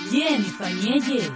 Je, nifanyeje?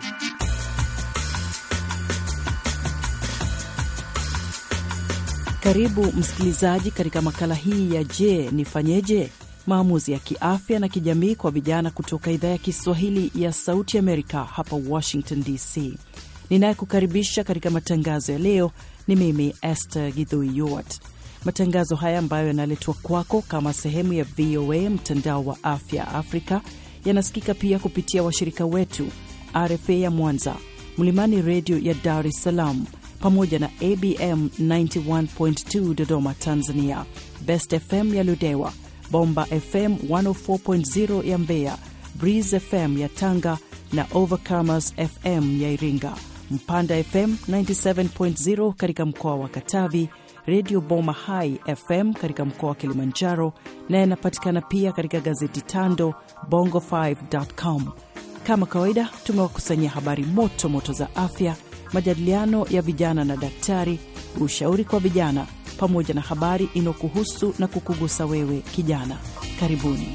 Karibu msikilizaji katika makala hii ya Je, nifanyeje? Maamuzi ya kiafya na kijamii kwa vijana kutoka idhaa ya Kiswahili ya Sauti Amerika hapa Washington DC. Ninayekukaribisha katika matangazo ya leo ni mimi Esther Githui Yuart. Matangazo haya ambayo yanaletwa kwako kama sehemu ya VOA mtandao wa afya Afrika yanasikika pia kupitia washirika wetu RFA ya Mwanza, Mlimani Redio ya Dar es Salaam, pamoja na ABM 91.2 Dodoma Tanzania, Best FM ya Ludewa, Bomba FM 104.0 ya Mbeya, Breeze FM ya Tanga na Overcomers FM ya Iringa, Mpanda FM 97.0 katika mkoa wa Katavi, Redio Boma Hai FM katika mkoa wa Kilimanjaro na yanapatikana pia katika gazeti Tando Bongo5.com. Kama kawaida, tumewakusanyia habari moto moto za afya, majadiliano ya vijana na daktari, ushauri kwa vijana, pamoja na habari inayokuhusu na kukugusa wewe kijana. Karibuni.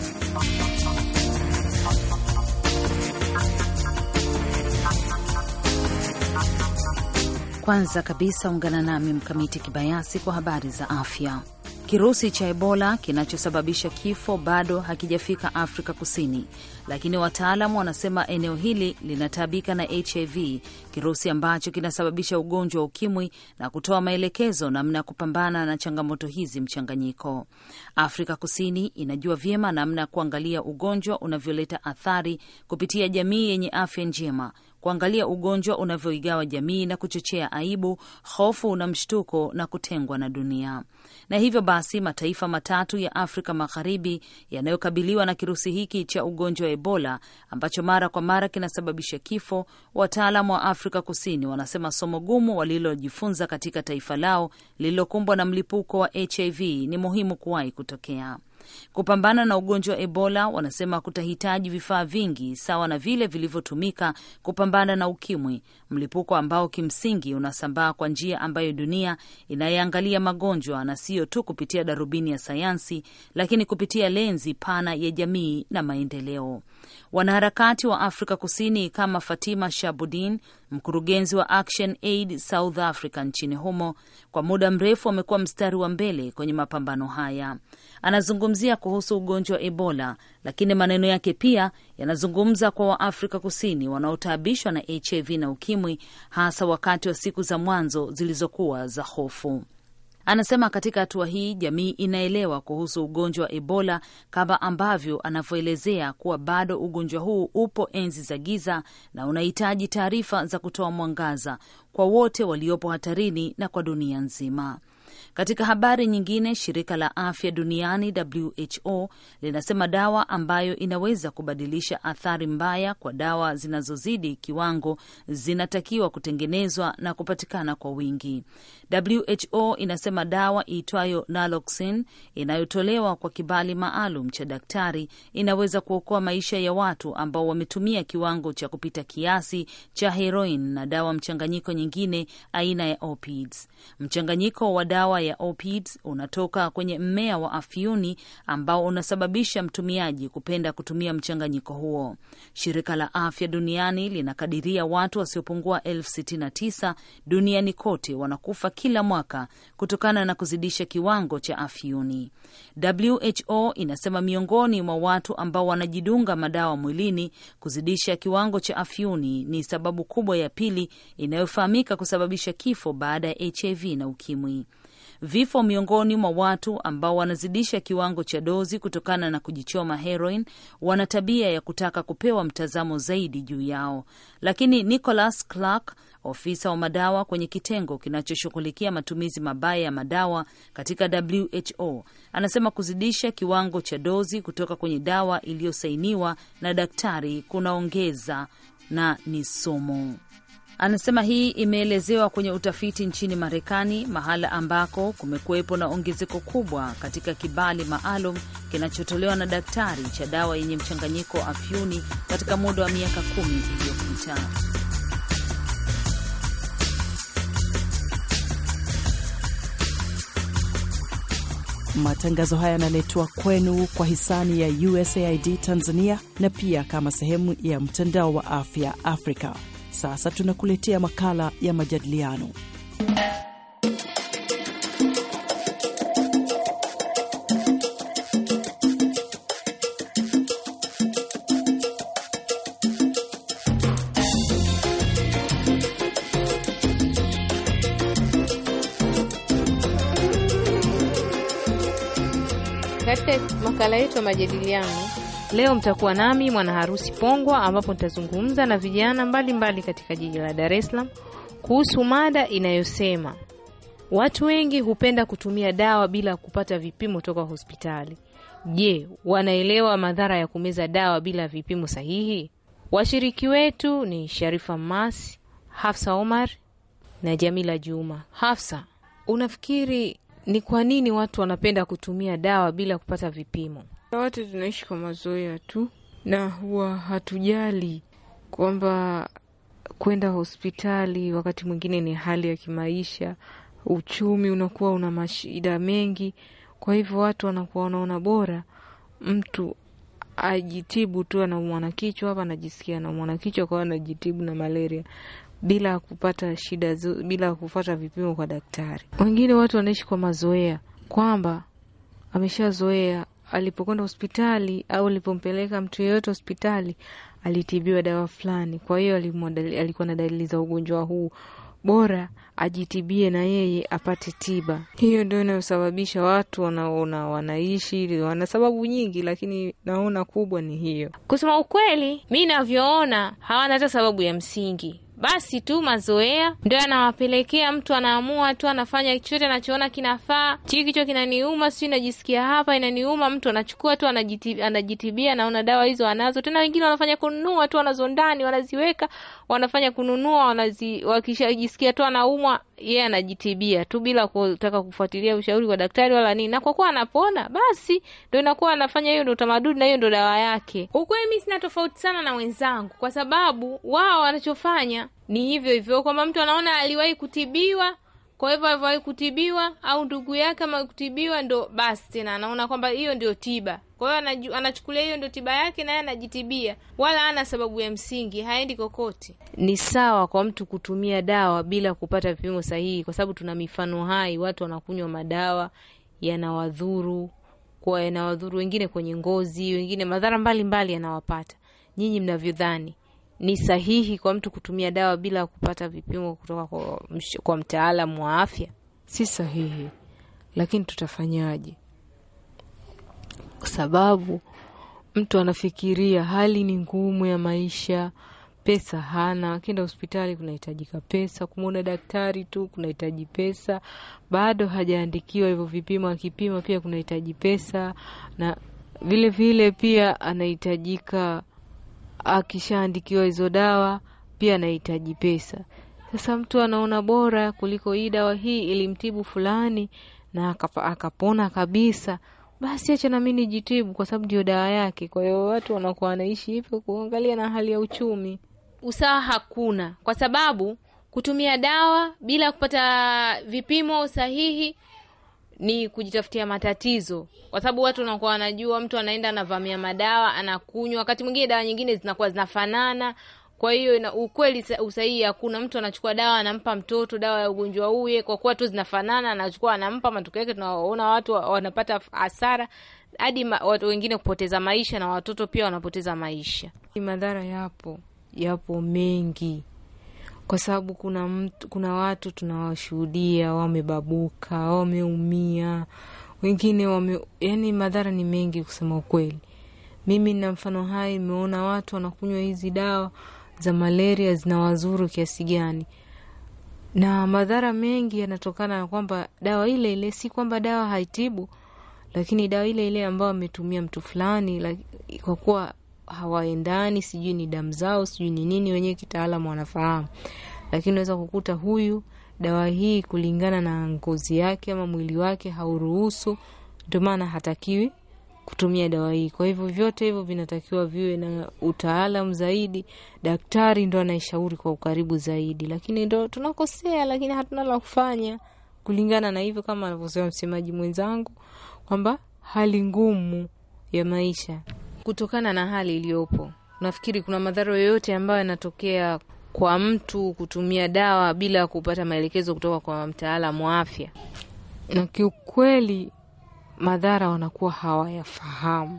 Kwanza kabisa ungana nami Mkamiti Kibayasi kwa habari za afya. Kirusi cha Ebola kinachosababisha kifo bado hakijafika Afrika Kusini, lakini wataalamu wanasema eneo hili linataabika na HIV, kirusi ambacho kinasababisha ugonjwa wa ukimwi, na kutoa maelekezo namna ya kupambana na changamoto hizi mchanganyiko. Afrika Kusini inajua vyema namna ya kuangalia ugonjwa unavyoleta athari kupitia jamii yenye afya njema kuangalia ugonjwa unavyoigawa jamii na kuchochea aibu, hofu na mshtuko na kutengwa na dunia. Na hivyo basi mataifa matatu ya Afrika Magharibi yanayokabiliwa na kirusi hiki cha ugonjwa wa Ebola ambacho mara kwa mara kinasababisha kifo, wataalamu wa Afrika Kusini wanasema somo gumu walilojifunza katika taifa lao lililokumbwa na mlipuko wa HIV ni muhimu kuwahi kutokea. Kupambana na ugonjwa wa Ebola wanasema kutahitaji vifaa vingi sawa na vile vilivyotumika kupambana na ukimwi, mlipuko ambao kimsingi unasambaa kwa njia ambayo dunia inayeangalia magonjwa na siyo tu kupitia darubini ya sayansi, lakini kupitia lenzi pana ya jamii na maendeleo. Wanaharakati wa Afrika Kusini kama Fatima Shabudin, mkurugenzi wa Action Aid South Africa nchini humo, kwa muda mrefu amekuwa mstari wa mbele kwenye mapambano haya. Anazungumzia kuhusu ugonjwa wa Ebola, lakini maneno yake pia yanazungumza kwa Waafrika Kusini wanaotaabishwa na HIV na ukimwi, hasa wakati wa siku za mwanzo zilizokuwa za hofu. Anasema katika hatua hii jamii inaelewa kuhusu ugonjwa wa Ebola kama ambavyo anavyoelezea kuwa bado ugonjwa huu upo enzi za giza na unahitaji taarifa za kutoa mwangaza kwa wote waliopo hatarini na kwa dunia nzima. Katika habari nyingine, shirika la afya duniani WHO linasema dawa ambayo inaweza kubadilisha athari mbaya kwa dawa zinazozidi kiwango zinatakiwa kutengenezwa na kupatikana kwa wingi. WHO inasema dawa iitwayo naloxone inayotolewa kwa kibali maalum cha daktari inaweza kuokoa maisha ya watu ambao wametumia kiwango cha kupita kiasi cha heroin na dawa mchanganyiko nyingine aina ya opiates. Mchanganyiko wa dawa ya opiates unatoka kwenye mmea wa afyuni ambao unasababisha mtumiaji kupenda kutumia mchanganyiko huo. Shirika la Afya Duniani linakadiria watu wasiopungua elfu sitini na tisa duniani kote wanakufa kila mwaka kutokana na kuzidisha kiwango cha afyuni. WHO inasema miongoni mwa watu ambao wanajidunga madawa mwilini, kuzidisha kiwango cha afyuni ni sababu kubwa ya pili inayofahamika kusababisha kifo baada ya HIV na ukimwi. Vifo miongoni mwa watu ambao wanazidisha kiwango cha dozi kutokana na kujichoma heroin wana tabia ya kutaka kupewa mtazamo zaidi juu yao, lakini Nicholas Clark, ofisa wa madawa kwenye kitengo kinachoshughulikia matumizi mabaya ya madawa katika WHO, anasema kuzidisha kiwango cha dozi kutoka kwenye dawa iliyosainiwa na daktari kunaongeza na ni sumu. Anasema hii imeelezewa kwenye utafiti nchini Marekani, mahala ambako kumekuwepo na ongezeko kubwa katika kibali maalum kinachotolewa na daktari cha dawa yenye mchanganyiko wa afyuni katika muda wa miaka kumi iliyopita. Matangazo haya yanaletwa kwenu kwa hisani ya USAID Tanzania na pia kama sehemu ya mtandao wa afya Afrika. Sasa tunakuletea makala ya majadiliano. Katika makala yetu ya majadiliano leo mtakuwa nami mwana harusi Pongwa, ambapo nitazungumza na vijana mbalimbali mbali katika jiji la Dar es Salaam kuhusu mada inayosema watu wengi hupenda kutumia dawa bila kupata vipimo toka hospitali. Je, wanaelewa madhara ya kumeza dawa bila vipimo sahihi? Washiriki wetu ni Sharifa Masi, Hafsa Omar na Jamila Juma. Hafsa, unafikiri ni kwa nini watu wanapenda kutumia dawa bila kupata vipimo? Watu tunaishi kwa mazoea tu, na huwa hatujali kwamba kwenda hospitali wakati mwingine ni hali ya kimaisha, uchumi unakuwa una mashida mengi. Kwa hivyo watu wanakuwa wanaona bora mtu ajitibu tu, anaumwa na kichwa hapa, anajisikia anaumwa na kichwa, kwa hiyo anajitibu na malaria bila kupata shida, bila kupata vipimo kwa daktari. Wengine watu wanaishi kwa mazoea kwamba ameshazoea alipokwenda hospitali au alipompeleka mtu yeyote hospitali alitibiwa dawa fulani, kwa hiyo alikuwa na dalili za ugonjwa huu, bora ajitibie na yeye apate tiba. Hiyo ndio inayosababisha watu wanaona wanaishi, wana sababu nyingi, lakini naona kubwa ni hiyo. Kusema ukweli, mi navyoona hawana hata sababu ya msingi basi tu mazoea ndio yanawapelekea mtu anaamua tu anafanya chochote anachoona kinafaa. Chii kichwa kinaniuma, sijui najisikia hapa inaniuma, mtu anachukua tu anajitibia, anajitibia naona dawa hizo anazo. Tena wengine wanafanya kununua tu, wanazo ndani, wanaziweka, wanafanya kununua, wanazi, wakishajisikia tu anaumwa, yeye yeah, anajitibia tu bila kutaka kufuatilia ushauri kwa daktari wala nini, na kwa kuwa anapona, basi ndo inakuwa anafanya hiyo, ndo utamaduni na hiyo ndo dawa yake. Ukweli mi sina tofauti sana na wenzangu, kwa sababu wao wanachofanya ni hivyo hivyo, kwamba mtu anaona aliwahi kutibiwa, kwa hivyo alivyowahi kutibiwa au ndugu yake ama kutibiwa, ndo basi tena anaona kwamba hiyo ndio tiba. Kwa hiyo anachukulia hiyo ndio tiba yake, naye anajitibia, wala ana sababu ya msingi, haendi kokote. Ni sawa kwa mtu kutumia dawa bila kupata vipimo sahihi, kwa sababu tuna mifano hai, watu wanakunywa madawa yanawadhuru, kwa yanawadhuru wengine kwenye ngozi, wengine madhara mbalimbali yanawapata. Nyinyi mnavyodhani ni sahihi kwa mtu kutumia dawa bila kupata vipimo kutoka kwa, kwa mtaalamu wa afya? Si sahihi, lakini tutafanyaje? Kwa sababu mtu anafikiria hali ni ngumu ya maisha, pesa hana, akienda hospitali kunahitajika pesa, kumwona daktari tu kunahitaji pesa, bado hajaandikiwa hivyo vipimo, akipima pia kunahitaji pesa, na vile vile pia anahitajika akishaandikiwa hizo dawa pia anahitaji pesa. Sasa mtu anaona bora kuliko hii dawa hii ilimtibu fulani na akapa, akapona kabisa, basi acha nami nijitibu kwa sababu ndio dawa yake. Kwa hiyo watu wanakuwa wanaishi hivyo kuangalia na hali ya uchumi. Usawa hakuna, kwa sababu kutumia dawa bila kupata vipimo sahihi ni kujitafutia matatizo, kwa sababu watu wanakuwa wanajua, mtu anaenda anavamia madawa anakunywa, wakati mwingine dawa nyingine zinakuwa zinafanana. Kwa hiyo ukweli usahihi hakuna. Mtu anachukua dawa anampa mtoto dawa ya ugonjwa huye, kwa kuwa tu zinafanana, anachukua anampa. Matokeo yake tunaona watu wanapata hasara, hadi watu wengine kupoteza maisha, na watoto pia wanapoteza maisha. Madhara yapo, yapo mengi kwa sababu kuna mtu, kuna watu tunawashuhudia wamebabuka, wameumia, wengine wame, yani madhara ni mengi kusema ukweli. Mimi na mfano hai nimeona watu wanakunywa hizi dawa za malaria zinawazuru kiasi gani, na madhara mengi yanatokana na kwamba dawa ile ile, si kwamba dawa haitibu, lakini dawa ile ile ambayo ametumia mtu fulani, kwa kuwa hawaendani, sijui ni damu zao, sijui ni nini, wenyewe kitaalamu wanafahamu, lakini unaweza kukuta huyu dawa hii kulingana na ngozi yake ama mwili wake hauruhusu, ndio maana hatakiwi kutumia dawa hii. Kwa hivyo vyote hivyo vinatakiwa viwe na utaalamu zaidi, daktari ndo anaishauri kwa ukaribu zaidi, lakini ndo tunakosea, lakini hatuna la kufanya. kulingana na hivyo, kama anavyosema msemaji mwenzangu kwamba hali ngumu ya maisha kutokana na hali iliyopo. Nafikiri kuna madhara yoyote ambayo yanatokea kwa mtu kutumia dawa bila kupata maelekezo kutoka kwa mtaalamu wa afya, na kiukweli madhara wanakuwa hawayafahamu,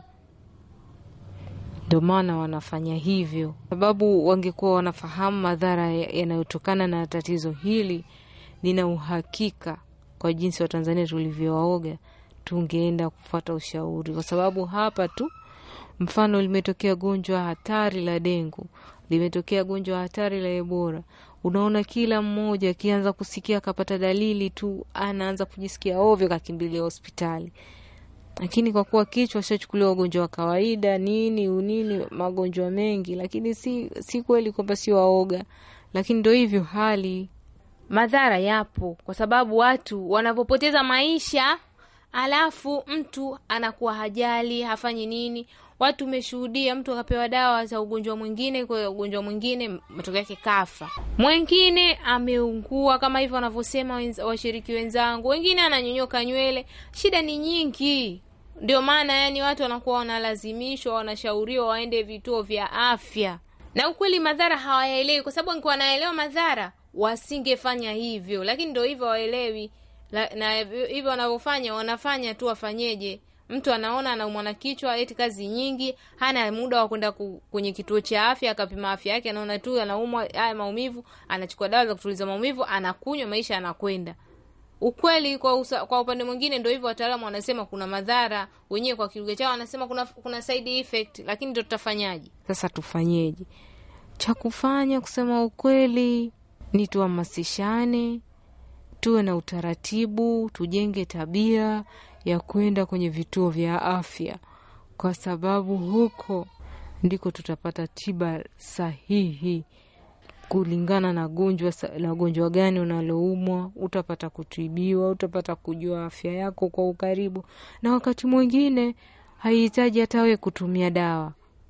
ndio maana wanafanya hivyo, sababu wangekuwa wanafahamu madhara yanayotokana na tatizo hili, nina uhakika kwa jinsi Watanzania tulivyowaoga, tungeenda kufuata ushauri, kwa sababu hapa tu mfano limetokea gonjwa hatari la dengu, limetokea gonjwa hatari la Ebola. Unaona, kila mmoja akianza kusikia akapata dalili tu anaanza kujisikia ovyo, kakimbilia hospitali. Lakini kwa kuwa kichwa shachukuliwa ugonjwa wa kawaida nini unini, magonjwa mengi, lakini si, si kweli kwamba si waoga, lakini ndo hivyo hali. Madhara yapo kwa sababu watu wanavyopoteza maisha, alafu mtu anakuwa hajali, hafanyi nini watu umeshuhudia mtu akapewa dawa za ugonjwa mwingine kwa ugonjwa mwingine, matokeo yake kafa. Mwingine ameungua kama hivyo wanavyosema wenza, washiriki wenzangu, wengine ananyonyoka nywele. Shida ni nyingi, ndio maana yani watu wanakuwa wanalazimishwa, wanashauriwa waende vituo vya afya, na ukweli madhara hawayaelewi, kwa sababu wangekuwa wanaelewa madhara wasingefanya hivyo, lakini ndio hivyo waelewi, na hivyo wanavyofanya wanafanya tu, wafanyeje? Mtu anaona anaumwa na kichwa, eti kazi nyingi, hana muda wa kwenda kwenye kituo cha afya akapima afya yake. Anaona tu anaumwa haya maumivu, anachukua dawa za kutuliza maumivu, anakunywa, maisha anakwenda. Ukweli kwa, usa, kwa upande mwingine ndio hivyo, wataalamu wanasema kuna madhara, wenyewe kwa kilugha chao wanasema kuna, kuna side effect, lakini ndio tutafanyaje sasa? Tufanyeje? Cha kufanya kusema ukweli ni tuhamasishane, tuwe na utaratibu, tujenge tabia ya kwenda kwenye vituo vya afya, kwa sababu huko ndiko tutapata tiba sahihi kulingana na gonjwa na gonjwa gani unaloumwa. Utapata kutibiwa, utapata kujua afya yako kwa ukaribu, na wakati mwingine haihitaji hata wewe kutumia dawa.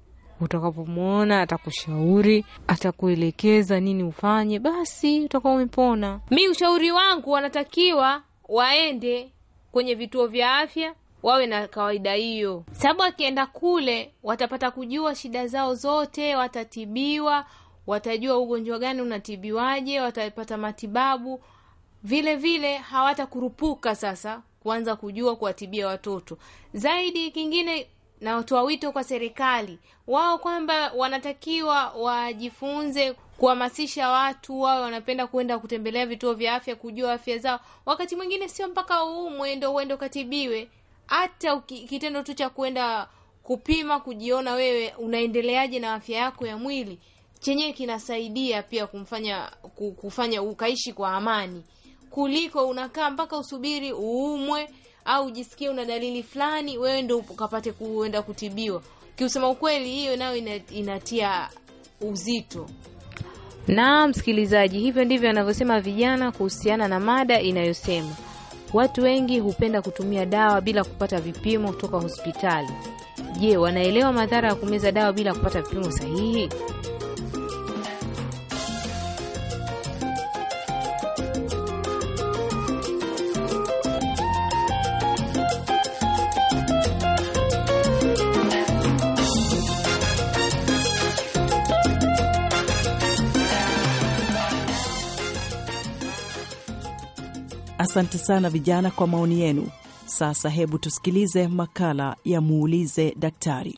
Utakapomwona atakushauri, atakuelekeza nini ufanye, basi utakuwa umepona. Mi ushauri wangu, wanatakiwa waende kwenye vituo vya afya wawe na kawaida hiyo, sababu akienda kule watapata kujua shida zao zote, watatibiwa, watajua ugonjwa gani unatibiwaje, watapata matibabu. Vile vile hawatakurupuka sasa kuanza kujua kuwatibia watoto zaidi. Kingine na watoa wito kwa serikali wao kwamba wanatakiwa wajifunze kuhamasisha watu wawe wanapenda kwenda kutembelea vituo vya afya kujua afya zao. Wakati mwingine sio mpaka uumwe ndo uende ukatibiwe, hata kitendo tu cha kwenda kupima, kujiona wewe unaendeleaje na afya yako ya mwili, chenyewe kinasaidia pia kumfanya kufanya ukaishi kwa amani, kuliko unakaa mpaka usubiri uumwe au ujisikie una dalili fulani wewe ndo ukapate kuenda kutibiwa. Kiusema ukweli, hiyo nayo inatia uzito. Na msikilizaji, hivyo ndivyo anavyosema vijana kuhusiana na mada inayosema watu wengi hupenda kutumia dawa bila kupata vipimo kutoka hospitali. Je, wanaelewa madhara ya kumeza dawa bila kupata vipimo sahihi? Asante sana vijana kwa maoni yenu. Sasa hebu tusikilize makala ya muulize daktari.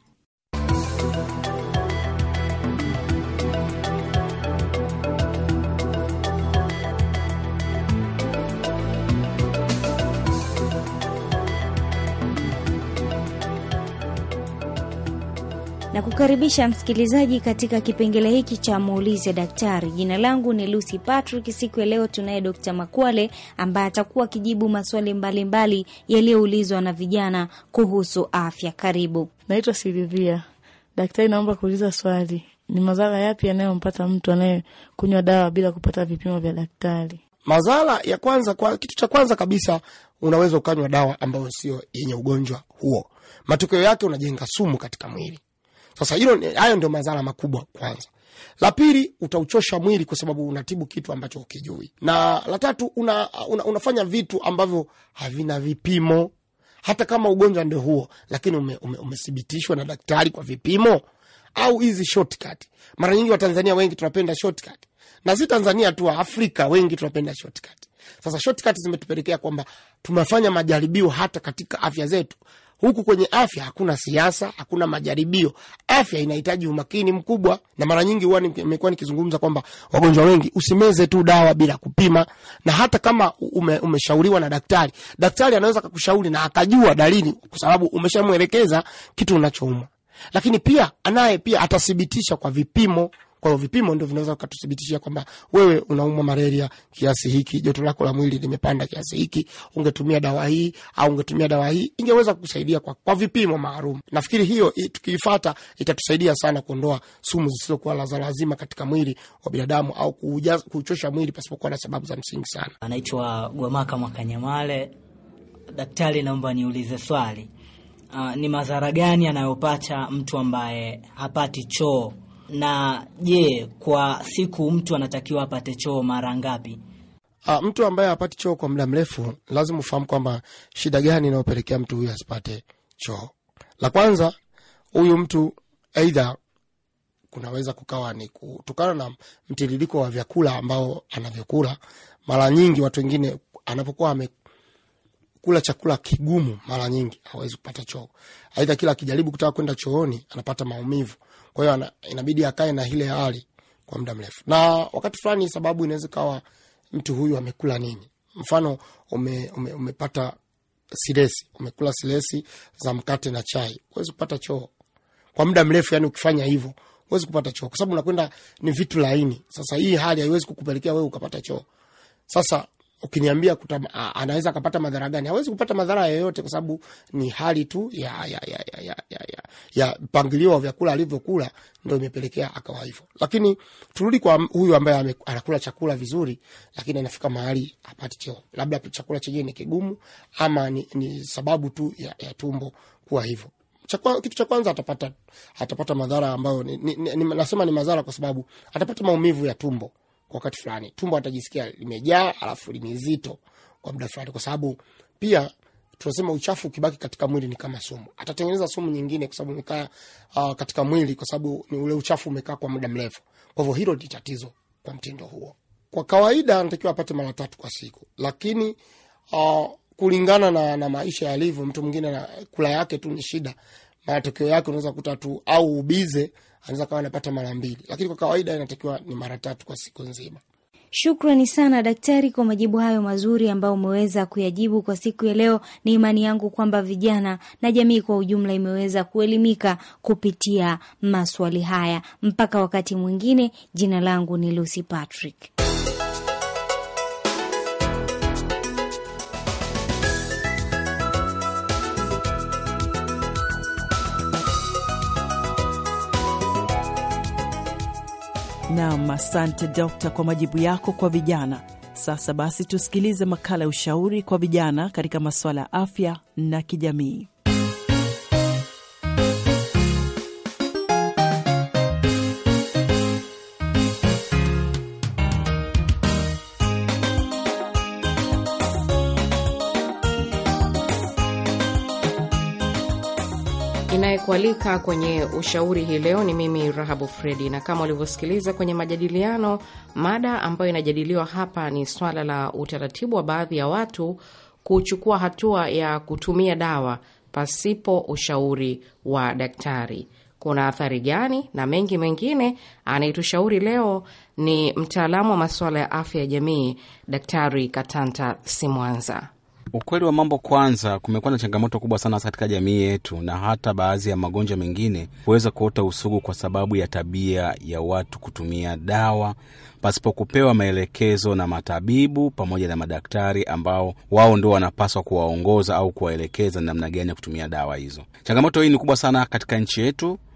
na kukaribisha msikilizaji katika kipengele hiki cha muulize daktari. Jina langu ni Lucy Patrick. Siku ya leo tunaye Dr. Makwale ambaye atakuwa akijibu maswali mbalimbali yaliyoulizwa na vijana kuhusu afya. Karibu. Naitwa Silivia. Daktari, naomba kuuliza swali, ni madhara yapi yanayompata mtu anayekunywa dawa bila kupata vipimo vya daktari? Madhara ya kwanza kwa, kitu cha kwanza kabisa unaweza ukanywa dawa ambayo sio yenye ugonjwa huo, matokeo yake unajenga sumu katika mwili. Sasa hilo, hayo ndio madhara makubwa kwanza. La pili, utauchosha mwili kwa sababu unatibu kitu ambacho ukijui, na la tatu, una, una, unafanya vitu ambavyo havina vipimo. Hata kama ugonjwa ndio huo, lakini umethibitishwa ume, ume na daktari kwa vipimo au hizi shortcut. Mara nyingi Watanzania wengi tunapenda shortcut, na si Tanzania tu, Afrika wengi tunapenda shortcut. Sasa shortcut zimetupelekea kwamba tumefanya majaribio hata katika afya zetu. Huku kwenye afya hakuna siasa, hakuna majaribio. Afya inahitaji umakini mkubwa, na mara nyingi huwa nimekuwa nikizungumza kwamba wagonjwa wengi, usimeze tu dawa bila kupima, na hata kama ume, umeshauriwa na daktari, daktari anaweza kakushauri na akajua dalili, kwa sababu umeshamwelekeza kitu unachoumwa, lakini pia anaye pia atathibitisha kwa vipimo kwa hiyo vipimo ndio vinaweza vikatuthibitishia kwamba wewe unaumwa malaria kiasi hiki, joto lako la mwili limepanda kiasi hiki, ungetumia dawa hii au ungetumia dawa hii, ingeweza kukusaidia kwa, kwa vipimo maalum. Nafikiri hiyo tukiifata itatusaidia sana kuondoa sumu zisizokuwa za lazima katika mwili wa binadamu au kuuchosha mwili pasipokuwa na sababu za msingi sana. Anaitwa Gwamaka Mwakanyamale. Daktari, naomba niulize swali. Uh, ni madhara gani anayopata mtu ambaye hapati choo na je, kwa siku mtu anatakiwa apate choo mara ngapi? Uh, mtu ambaye hapati choo kwa muda mrefu, lazima ufahamu kwamba shida gani inayopelekea mtu huyu asipate choo. La kwanza, huyu mtu aidha kunaweza kukawa ni kutokana na mtiririko wa vyakula ambao anavyokula. Mara nyingi watu wengine anapokuwa amekula chakula kigumu, mara nyingi hawezi kupata choo. Aidha kila akijaribu kutaka kwenda chooni anapata maumivu kwa hiyo inabidi akae na ile hali kwa muda mrefu, na wakati fulani sababu inaweza kawa mtu huyu amekula nini. Mfano ume, ume, umepata silesi, umekula silesi za mkate na chai, huwezi kupata choo kwa muda mrefu. Yani ukifanya hivyo huwezi kupata choo kwa sababu unakwenda ni vitu laini. Sasa hii hali haiwezi kukupelekea wewe ukapata choo. Sasa ukiniambia anaweza akapata madhara gani? Hawezi kupata madhara yoyote, kwa sababu ni hali tu ya ya ya ya ya, ya, ya, ya mpangilio wa vyakula alivyokula ndo imepelekea akawa hivyo. Lakini turudi kwa huyu ambaye anakula chakula vizuri, lakini anafika mahali hapati choo, labda chakula chenyewe ni kigumu ama ni, ni sababu tu ya, ya tumbo kuwa hivyo. Chakwa, kitu cha kwanza atapata atapata madhara ambayo ni, ni, ni, nasema ni madhara kwa sababu atapata maumivu ya tumbo kwa wakati fulani, tumbo atajisikia limejaa alafu ni zito kwa muda fulani, kwa sababu pia tunasema uchafu ukibaki katika mwili ni kama sumu, atatengeneza sumu nyingine, kwa sababu imekaa uh, katika mwili, kwa sababu ni ule uchafu umekaa kwa muda mrefu. Kwa hivyo hilo ni tatizo kwa mtindo huo. Kwa kawaida anatakiwa apate mara tatu kwa siku, lakini uh, kulingana na, na maisha yalivyo, mtu mwingine na kula yake tu ni shida, matokeo yake unaweza kuta tu au ubize anaweza kawa anapata mara mbili, lakini kwa kawaida inatakiwa ni mara tatu kwa siku nzima. Shukrani sana daktari kwa majibu hayo mazuri ambayo umeweza kuyajibu kwa siku ya leo. Ni imani yangu kwamba vijana na jamii kwa ujumla imeweza kuelimika kupitia maswali haya. Mpaka wakati mwingine, jina langu ni Lucy Patrick. Nam, asante dokta kwa majibu yako kwa vijana. Sasa basi tusikilize makala ya ushauri kwa vijana katika masuala ya afya na kijamii. Inayekualika kwenye ushauri hii leo ni mimi Rahabu Fredi, na kama ulivyosikiliza kwenye majadiliano, mada ambayo inajadiliwa hapa ni swala la utaratibu wa baadhi ya watu kuchukua hatua ya kutumia dawa pasipo ushauri wa daktari. Kuna athari gani na mengi mengine? Anayetushauri leo ni mtaalamu wa masuala ya afya ya jamii, Daktari Katanta Simwanza. Ukweli wa mambo, kwanza, kumekuwa na changamoto kubwa sana katika jamii yetu, na hata baadhi ya magonjwa mengine huweza kuota usugu kwa sababu ya tabia ya watu kutumia dawa pasipo kupewa maelekezo na matabibu pamoja na madaktari ambao wao ndio wanapaswa kuwaongoza au kuwaelekeza namna gani ya kutumia dawa hizo. Changamoto hii ni kubwa sana katika nchi yetu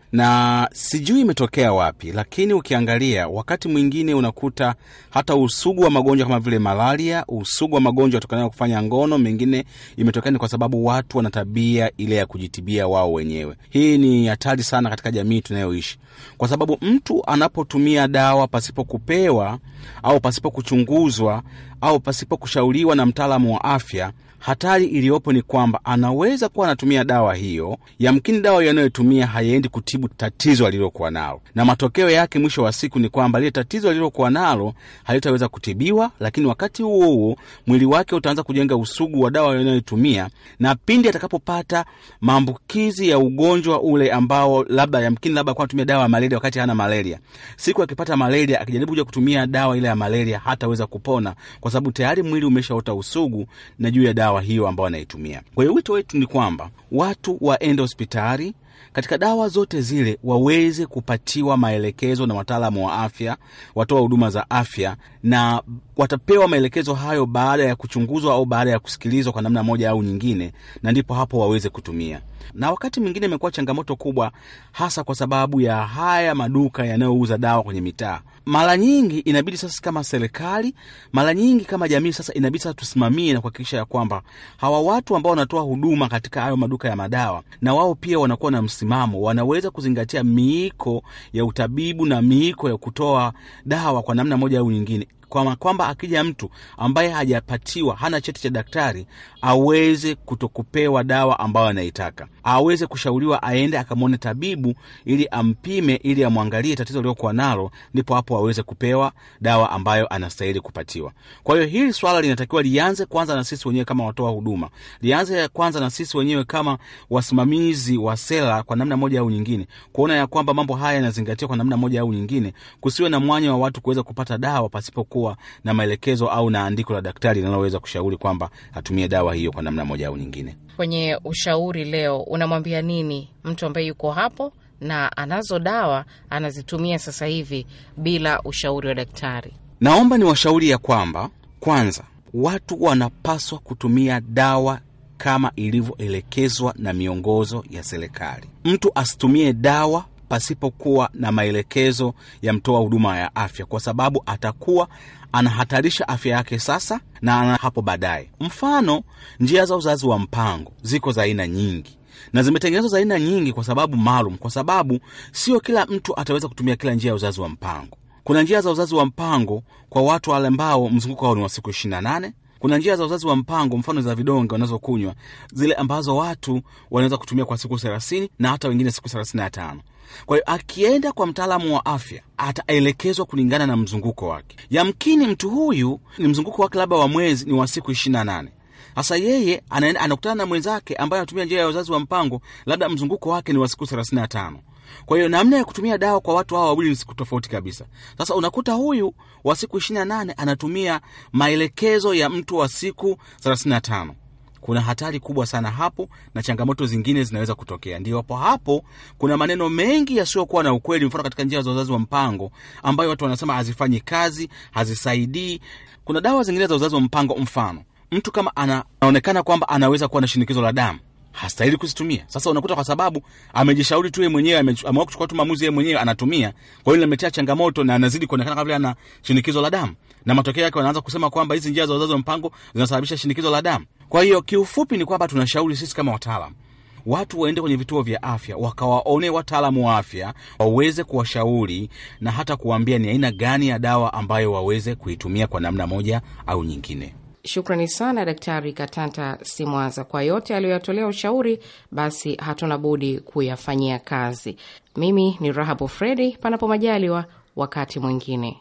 na sijui imetokea wapi, lakini ukiangalia wakati mwingine unakuta hata usugu wa magonjwa kama vile malaria, usugu wa magonjwa yatokanayo kufanya ngono, mengine imetokea ni kwa sababu watu wana tabia ile ya kujitibia wao wenyewe. Hii ni hatari sana katika jamii tunayoishi, kwa sababu mtu anapotumia dawa pasipo kupewa au pasipo kuchunguzwa au pasipo kushauriwa na mtaalamu wa afya hatari iliyopo ni kwamba anaweza kuwa anatumia dawa hiyo, yamkini dawa hiyo anayotumia haiendi kutibu tatizo alilokuwa nalo, na matokeo yake mwisho wa siku ni kwamba lile tatizo alilokuwa nalo halitaweza kutibiwa, lakini wakati huo huo mwili wake utaanza kujenga usugu wa dawa anayotumia, na pindi atakapopata maambukizi ya ugonjwa ule ambao labda yamkini labda kuwa anatumia dawa ya malaria wakati hana malaria, siku akipata malaria, akijaribu kuja kutumia dawa ile ya malaria hataweza kupona, kwa sababu tayari mwili umeshaota usugu na juu ya dawa dawa hiyo ambayo anaitumia. Kwa hiyo wito wetu ni kwamba watu waende hospitali katika dawa zote zile waweze kupatiwa maelekezo na wataalamu wa afya, watoa huduma za afya, na watapewa maelekezo hayo baada ya kuchunguzwa au baada ya kusikilizwa kwa namna moja au nyingine, na ndipo hapo waweze kutumia. Na wakati mwingine imekuwa changamoto kubwa, hasa kwa sababu ya haya maduka yanayouza dawa kwenye mitaa. Mara nyingi inabidi sasa, kama serikali, mara nyingi kama jamii, sasa inabidi sasa tusimamie na kuhakikisha ya kwamba hawa watu ambao wanatoa huduma katika hayo maduka ya madawa, na wao pia wanakuwa na msimamo, wanaweza kuzingatia miiko ya utabibu na miiko ya kutoa dawa kwa namna moja au nyingine kwamba kwamba akija mtu ambaye hajapatiwa hana cheti cha daktari aweze kutokupewa dawa ambayo anaitaka, aweze kushauriwa aende akamwone tabibu ili ampime, ili amwangalie tatizo liliokuwa nalo, ndipo hapo aweze kupewa dawa ambayo anastahili kupatiwa. Kwa hiyo hili swala linatakiwa lianze kwanza na sisi wenyewe kama watoa huduma, lianze kwanza na sisi wenyewe kama wasimamizi wa sera, kwa namna moja au nyingine, kuona ya kwamba mambo haya yanazingatiwa kwa namna moja au nyingine, kusiwe na mwanya wa watu kuweza kupata dawa pasipo kuwa na maelekezo au na andiko la daktari linaloweza kushauri kwamba atumie dawa hiyo kwa namna moja au nyingine. Kwenye ushauri leo, unamwambia nini mtu ambaye yuko hapo na anazo dawa anazitumia sasa hivi bila ushauri wa daktari? Naomba ni washauri ya kwamba kwanza, watu wanapaswa kutumia dawa kama ilivyoelekezwa na miongozo ya serikali. Mtu asitumie dawa pasipokuwa na maelekezo ya mtoa huduma ya afya, kwa sababu atakuwa anahatarisha afya yake sasa na hapo baadaye. Mfano, njia za uzazi wa mpango ziko za aina nyingi na zimetengenezwa za aina nyingi kwa sababu maalum, kwa sababu sio kila mtu ataweza kutumia kila njia ya uzazi wa mpango. Kuna njia za uzazi wa mpango kwa watu wale ambao mzunguko wao ni wa siku ishirini na nane kuna njia za uzazi wa mpango mfano za vidonge wanazokunywa zile ambazo watu wanaweza kutumia kwa siku thelathini na hata wengine siku thelathini na tano kwa hiyo akienda kwa mtaalamu wa afya ataelekezwa kulingana na mzunguko wake yamkini mtu huyu ni mzunguko wake labda wa mwezi ni wa siku ishirini na nane sasa yeye anaenda anakutana na mwenzake ambaye anatumia njia ya uzazi wa mpango labda mzunguko wake ni wa siku thelathini na tano kwa hiyo namna ya kutumia dawa kwa watu hawa wawili ni siku tofauti kabisa. Sasa unakuta huyu wa siku ishirini na nane anatumia maelekezo ya mtu wa siku thelathini na tano. Kuna hatari kubwa sana hapo, na changamoto zingine zinaweza kutokea. Ndio hapo hapo kuna maneno mengi yasiyokuwa na ukweli, mfano katika njia za uzazi wa mpango ambayo watu wanasema hazifanyi kazi, hazisaidii. Kuna dawa zingine za uzazi wa mpango, mfano mtu kama anaonekana kwamba anaweza kuwa na shinikizo la damu hastahili kuzitumia. Sasa unakuta kwa sababu amejishauri tu yeye mwenyewe, ameamua kuchukua tu maamuzi yeye mwenyewe, anatumia. Kwa hiyo inametea changamoto na anazidi kuonekana kama vile ana shinikizo la damu, na matokeo yake wanaanza kusema kwamba hizi njia za uzazi wa mpango zinasababisha shinikizo la damu. Kwa hiyo kiufupi ni kwamba tunashauri sisi kama wataalam watu waende kwenye vituo vya afya wakawaone wataalamu wa afya waweze kuwashauri na hata kuwaambia ni aina gani ya dawa ambayo waweze kuitumia kwa namna moja au nyingine. Shukrani sana Daktari Katanta Simwaza kwa yote aliyoyatolea ushauri. Basi hatuna budi kuyafanyia kazi. Mimi ni Rahabu Fredi, panapo majaliwa wakati mwingine.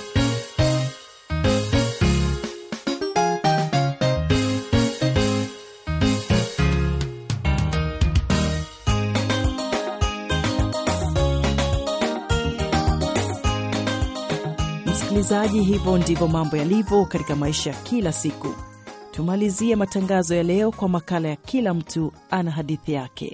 Msikilizaji, hivyo ndivyo mambo yalivyo katika maisha ya kila siku. Tumalizie matangazo ya leo kwa makala ya kila mtu ana hadithi yake.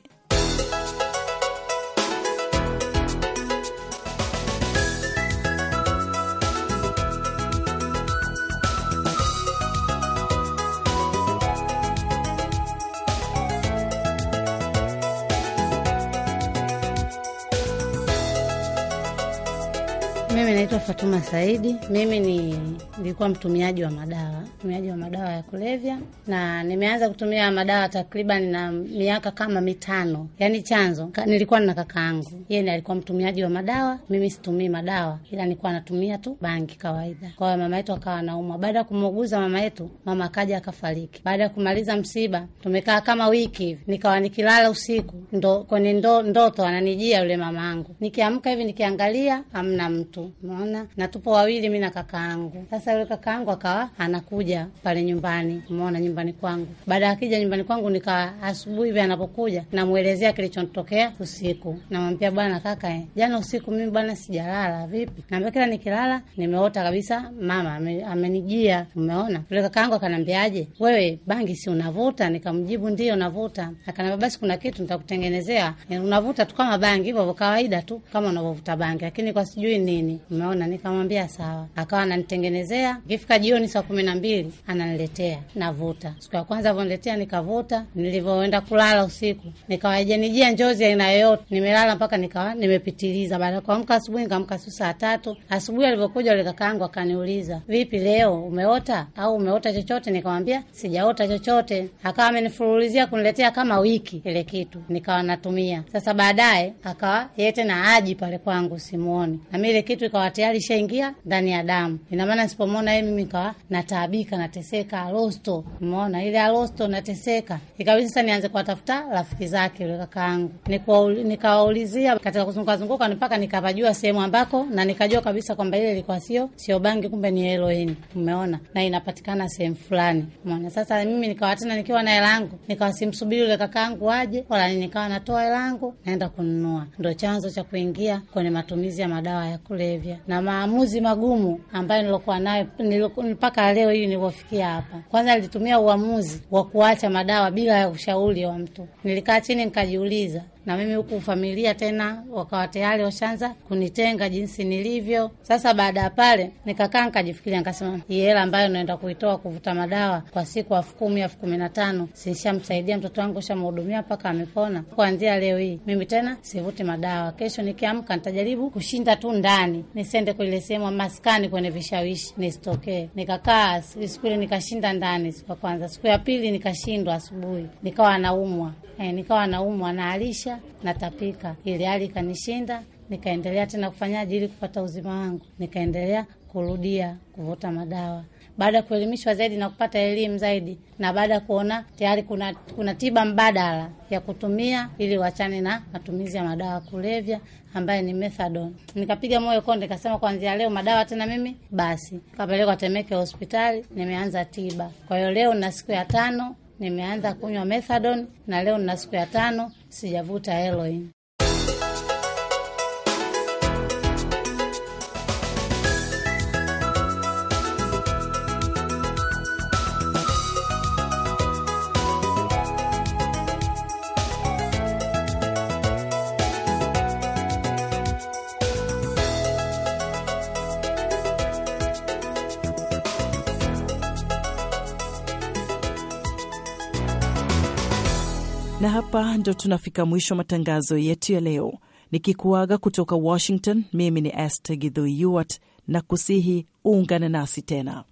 Mimi naitwa Fatuma Saidi. Mimi ni nilikuwa mtumiaji wa madawa, mtumiaji wa madawa ya kulevya, na nimeanza kutumia madawa takriban na miaka kama mitano. Yaani chanzo ka, nilikuwa na kakaangu, yeye ndiye alikuwa mtumiaji wa madawa. Mimi situmii madawa, ila nilikuwa natumia tu bangi kawaida. Kwa hiyo mama yetu akawa anaumwa. Baada ya kumuuguza mama yetu, mama akaja akafariki. Baada ya kumaliza msiba, tumekaa kama wiki hivi, nikawa nikilala usiku ndo kwenye ndo, ndoto ananijia yule mama angu, nikiamka hivi nikiangalia hamna mtu, umeona, na tupo wawili, mi na kaka yangu. Sasa yule kaka yangu akawa anakuja pale nyumbani, umeona, nyumbani kwangu. Baada ya akija nyumbani kwangu, nikawa asubuhi hivi anapokuja, namwelezea kilichotokea usiku, namwambia bwana kaka, eh, jana usiku mimi bwana sijalala. Vipi? Naambia kila nikilala nimeota kabisa mama ame- amenijia, umeona. Yule kaka yangu akanambiaje, wewe bangi si unavuta? Nikamjibu ndio navuta. Akanambia basi kuna kitu nitakutengenezea, Eh, unavuta tu kama bangi hivyo hivyo kawaida tu kama unavyovuta bangi, lakini kwa sijui nini, umeona. Nikamwambia sawa, akawa ananitengenezea. Ikifika jioni saa kumi na mbili ananiletea, navuta. Siku ya kwanza avyoniletea nikavuta, nilivyoenda kulala usiku nikawa haijanijia njozi aina yoyote, nimelala mpaka nikawa nimepitiliza. Baada ya kuamka asubuhi, nikaamka su saa tatu asubuhi. Alivyokuja yule kakaangu akaniuliza, vipi leo umeota au umeota chochote? Nikamwambia sijaota chochote. Akawa amenifurulizia kuniletea kama wiki ile kitu, nikawa natumia. Sasa baadaye akawa yeye tena aji pale kwangu, simuoni na mi ile kitu ikawa tayari ishaingia ndani ya damu. Ina maana nisipomwona yeye mimi nikawa nataabika, nateseka, alosto, umeona ile alosto, nateseka. Ikabidi sasa nianze kuwatafuta rafiki zake yule kakaangu, Nikuwauli- nikawaulizia katika kuzunguka zunguka mpaka nikapajua sehemu ambako, na nikajua kabisa kwamba ile ilikuwa sio sio bangi, kumbe ni heroin, umeona, na inapatikana sehemu fulani, umeona. Sasa mimi nikawa tena nikiwa na hela yangu, nikawa simsubiri yule kakaangu aje wala nini, nikawa natoa hela yangu naenda kununua. Ndo chanzo cha kuingia kwenye matumizi ya madawa ya kulevya na maamuzi magumu ambayo nilokuwa nayo niliku- mpaka leo hii nilivyofikia hapa. Kwanza nilitumia uamuzi wa kuacha madawa bila ya ushauri wa mtu. Nilikaa chini nikajiuliza, na mimi huku familia tena wakawa tayari washaanza kunitenga jinsi nilivyo. Sasa baada ya pale nikakaa nikajifikiria, nikasema hii hela ambayo naenda kuitoa kuvuta madawa kwa siku elfu kumi elfu kumi na tano sishamsaidia mtoto wangu, shamhudumia mpaka amepona. Kuanzia leo hii mimi tena sivuti madawa. Kesho nikiamka nitajaribu kushinda tu ndani, nisiende kwenye sehemu maskani kwenye vishawishi, nisitokee. Nikakaa siku ile nikashinda ndani siku ya kwanza, siku ya pili nikashindwa asubuhi, nikawa naumwa E, nikawa naumwa naalisha natapika, ili hali ikanishinda, nikaendelea tena kufanyaje ili kupata uzima wangu, nikaendelea kurudia kuvuta madawa. Baada ya kuelimishwa zaidi na kupata elimu zaidi, na baada ya kuona tayari kuna kuna tiba mbadala ya kutumia ili wachane na matumizi ya madawa ya kulevya ambaye ni methadone, nikapiga moyo konde, nikasema kuanzia leo madawa tena mimi basi. Kapelekwa Temeke hospitali, nimeanza tiba. Kwa hiyo leo na siku ya tano nimeanza kunywa methadone na leo nina siku ya tano sijavuta heroin. Na hapa ndo tunafika mwisho matangazo yetu ya leo, nikikuaga kutoka Washington. Mimi ni Esther Githo Yuart na kusihi uungane nasi tena.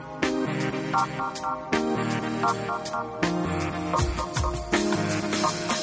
Thank you.